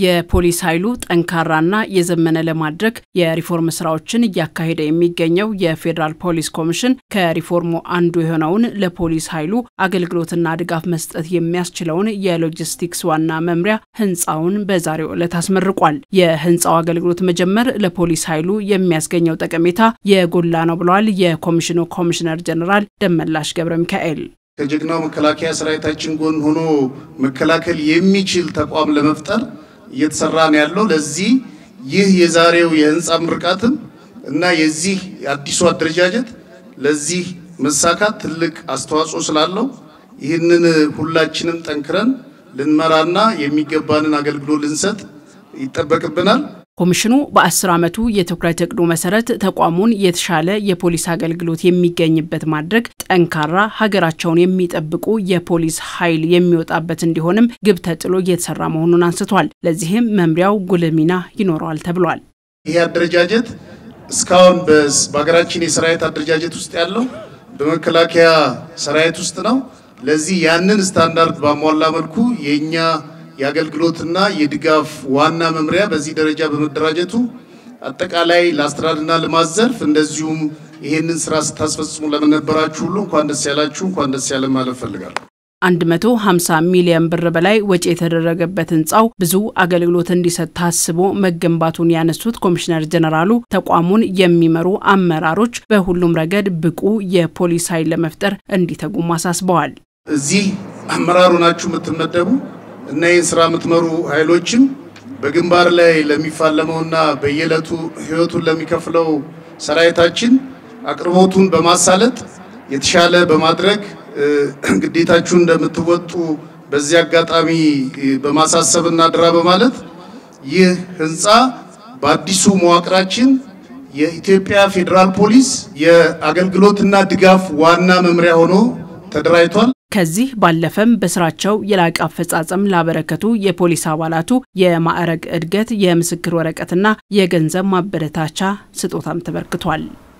የፖሊስ ኃይሉ ጠንካራና የዘመነ ለማድረግ የሪፎርም ስራዎችን እያካሄደ የሚገኘው የፌዴራል ፖሊስ ኮሚሽን ከሪፎርሙ አንዱ የሆነውን ለፖሊስ ኃይሉ አገልግሎትና ድጋፍ መስጠት የሚያስችለውን የሎጂስቲክስ ዋና መምሪያ ህንፃውን በዛሬው ዕለት አስመርቋል። የህንፃው አገልግሎት መጀመር ለፖሊስ ኃይሉ የሚያስገኘው ጠቀሜታ የጎላ ነው ብለዋል የኮሚሽኑ ኮሚሽነር ጀኔራል ደመላሽ ገብረ ሚካኤል። ከጀግናው መከላከያ ሰራዊታችን ጎን ሆኖ መከላከል የሚችል ተቋም ለመፍጠር እየተሰራ ነው ያለው። ለዚህ ይህ የዛሬው የህንፃ ምርቃትም እና የዚህ አዲሱ አደረጃጀት ለዚህ መሳካት ትልቅ አስተዋጽኦ ስላለው ይህንን ሁላችንም ጠንክረን ልንመራና የሚገባንን አገልግሎት ልንሰጥ ይጠበቅብናል። ኮሚሽኑ በአስር ዓመቱ የትኩረት እቅዱ መሰረት ተቋሙን የተሻለ የፖሊስ አገልግሎት የሚገኝበት ማድረግ ጠንካራ ሀገራቸውን የሚጠብቁ የፖሊስ ኃይል የሚወጣበት እንዲሆንም ግብ ተጥሎ እየተሰራ መሆኑን አንስቷል። ለዚህም መምሪያው ጉልህ ሚና ይኖረዋል ተብሏል። ይህ አደረጃጀት እስካሁን በሀገራችን የሰራዊት አደረጃጀት ውስጥ ያለው በመከላከያ ሰራዊት ውስጥ ነው። ለዚህ ያንን ስታንዳርድ ባሟላ መልኩ የእኛ የአገልግሎትና የድጋፍ ዋና መምሪያ በዚህ ደረጃ በመደራጀቱ አጠቃላይ ለአስተዳደርና ልማት ዘርፍ እንደዚሁም ይሄንን ስራ ስታስፈጽሙ ለመነበራችሁ ሁሉ እንኳን ደስ ያላችሁ፣ እንኳን ደስ ያለ ማለት ፈልጋለሁ። 150 ሚሊዮን ብር በላይ ወጪ የተደረገበት ህንፃው ብዙ አገልግሎት እንዲሰጥ ታስቦ መገንባቱን ያነሱት ኮሚሽነር ጀነራሉ ተቋሙን የሚመሩ አመራሮች በሁሉም ረገድ ብቁ የፖሊስ ኃይል ለመፍጠር እንዲተጉም አሳስበዋል። እዚህ አመራሩ ናችሁ የምትመደቡ እና ይህን ስራ የምትመሩ ኃይሎችም በግንባር ላይ ለሚፋለመውና በየዕለቱ ህይወቱን ለሚከፍለው ሰራዊታችን አቅርቦቱን በማሳለጥ የተሻለ በማድረግ ግዴታችሁን እንደምትወጡ በዚህ አጋጣሚ በማሳሰብና ድራ በማለት ይህ ህንፃ በአዲሱ መዋቅራችን የኢትዮጵያ ፌዴራል ፖሊስ የአገልግሎትና ድጋፍ ዋና መምሪያ ሆኖ ተደራጅቷል። ከዚህ ባለፈም በስራቸው የላቀ አፈጻጸም ላበረከቱ የፖሊስ አባላቱ የማዕረግ እድገት፣ የምስክር ወረቀትና የገንዘብ ማበረታቻ ስጦታም ተበርክቷል።